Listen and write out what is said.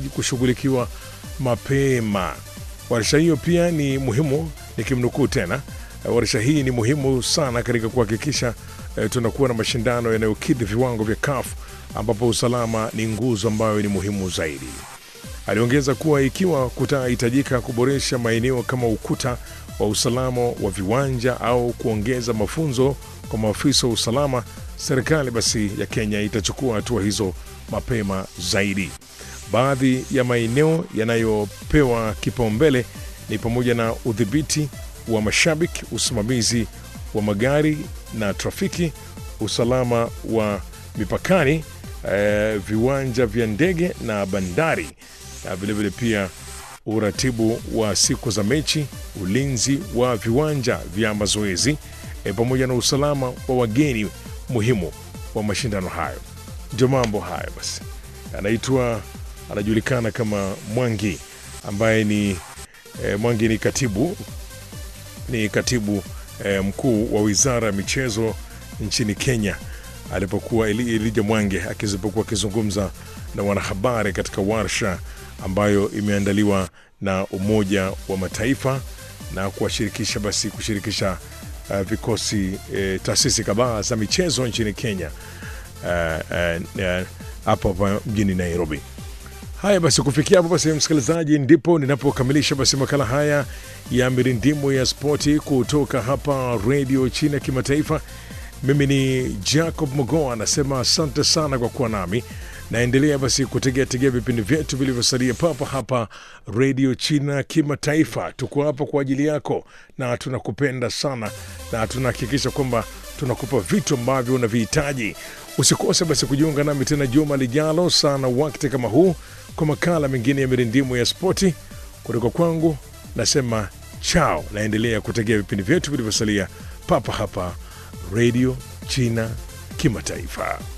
kushughulikiwa mapema. Warsha hiyo pia ni muhimu, nikimnukuu tena, warsha hii ni muhimu sana katika kuhakikisha eh, tunakuwa na mashindano yanayokidhi viwango vya CAF ambapo usalama ni nguzo ambayo ni muhimu zaidi. Aliongeza kuwa ikiwa kutahitajika kuboresha maeneo kama ukuta wa usalama wa viwanja au kuongeza mafunzo kwa maafisa wa usalama, serikali basi ya Kenya itachukua hatua hizo mapema zaidi. Baadhi ya maeneo yanayopewa kipaumbele ni pamoja na udhibiti wa mashabiki, usimamizi wa magari na trafiki, usalama wa mipakani, eh, viwanja vya ndege na bandari, na vilevile pia uratibu wa siku za mechi, ulinzi wa viwanja vya mazoezi e, pamoja na usalama wa wageni muhimu wa mashindano hayo. Ndio mambo hayo basi. Anaitwa anajulikana kama Mwangi ambaye ni e, Mwangi ni katibu ni katibu e, mkuu wa wizara ya michezo nchini Kenya alipokuwa Eli- Elijah Mwangi akizipokuwa akizungumza na wanahabari katika warsha ambayo imeandaliwa na Umoja wa Mataifa na kuwashirikisha basi kushirikisha uh, vikosi uh, taasisi kadhaa za michezo nchini Kenya uh, uh, uh, hapa hapa mjini Nairobi. Haya basi, kufikia hapo basi, msikilizaji, ndipo ninapokamilisha basi makala haya ya mirindimu ya spoti kutoka hapa redio China Kimataifa. Mimi ni Jacob Mogoa, anasema asante sana kwa kuwa nami. Naendelea basi kutegea tegea vipindi vyetu vilivyosalia papa hapa redio China Kimataifa. Tuko hapa kwa ajili yako na tunakupenda sana, na tunahakikisha kwamba tunakupa vitu ambavyo unavihitaji. Usikose basi kujiunga nami tena juma lijalo sana wakati kama huu kwa makala mengine ya mirindimu ya spoti kutoka kwangu. Nasema chao, naendelea kutegea vipindi vyetu vilivyosalia papa hapa redio China Kimataifa.